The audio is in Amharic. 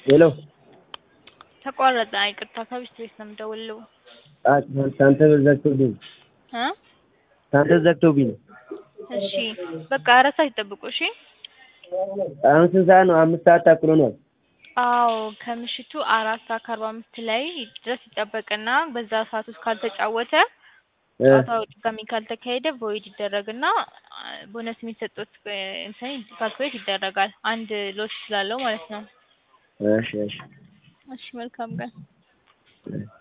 ሄሎ ተቋረጠ። ይቅርታ ከቢስት ቤት ነው የምደውልልዎ። ሳንተ ዘግቶብኝ እ ሳንተ ዘግቶብኝ ነው። እሺ በቃ አራት ሰዓት ይጠብቁ። እሺ አሁን ስንት ሰዓት ነው? አምስት ሰዓት ተኩል ሆኗል። አዎ ከምሽቱ አራት ሰዓት ከአርባ አምስት ላይ ድረስ ይጠበቅና በዛ ሰዓት ውስጥ ካልተጫወተ እ ጨዋታው ድጋሚ ካልተካሄደ ቮይድ ይደረግና ቦነስ የሚሰጡት እንትን ካልኩሌት ይደረጋል። አንድ ሎስ ስላለው ማለት ነው። እሺ እሺ እሺ መልካም ቀን። እ